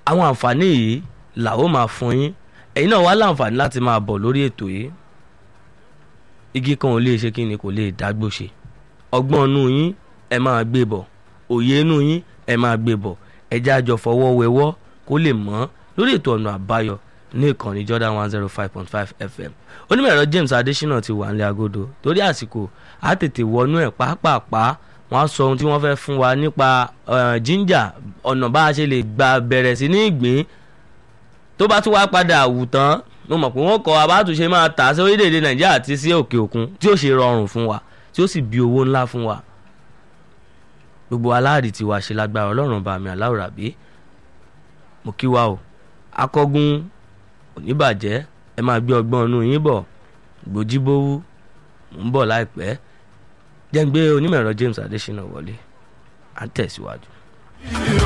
àwọn àǹfààní yìí làwọn máa fún yín ẹ̀yin náà wá láǹfààní láti máa bọ̀ lórí ètò yìí igi kan ò lè ṣe kí ni kò lè dágbó ṣe ọgbọ́n inú yín ẹ máa gbé bọ̀ òye inú yín ẹ máa gbé bọ̀ ẹjẹ́ àjọ fọwọ́ wẹwọ́ kó lè mọ́ lórí ètò ọ̀nà àbáyọ ní ìkànnì Jordan one zero five point five FM onímọ̀ ẹ̀rọ James Adésínà ti wà nílé agodo torí àsìkò á tètè wọnú ẹ̀ pàápàá wọ́n á sọ ohun tí wọ́n fẹ́ fún wa nípa ginger ọ̀nà bá a ṣe lè gba bẹ̀rẹ̀ sí ní ìgbín tó bá tún wá padà wù tán mo mọ̀ pé wọ́n kọ́ abátúnṣe máa tà sí orílẹ̀-èdè Nàìjíríà àti sí òkè òkun tí ó ṣe rọrùn fún wa tí ó sì bí owó ńlá fún wa gbogbo aláàrí tiwa ṣe lágbára Ọlọ́run bá mi aláwòrán bí mo kí wa o akọgun oníbàjẹ́ ẹ máa gbé ọgbọ́n inú yín bọ̀ gbòjíbówú mò ń bọ̀ láìpẹ́ jẹ́ ń gbé onímọ̀ ẹ̀rọ James Adésínà wọlé à ń tẹ̀síwájú.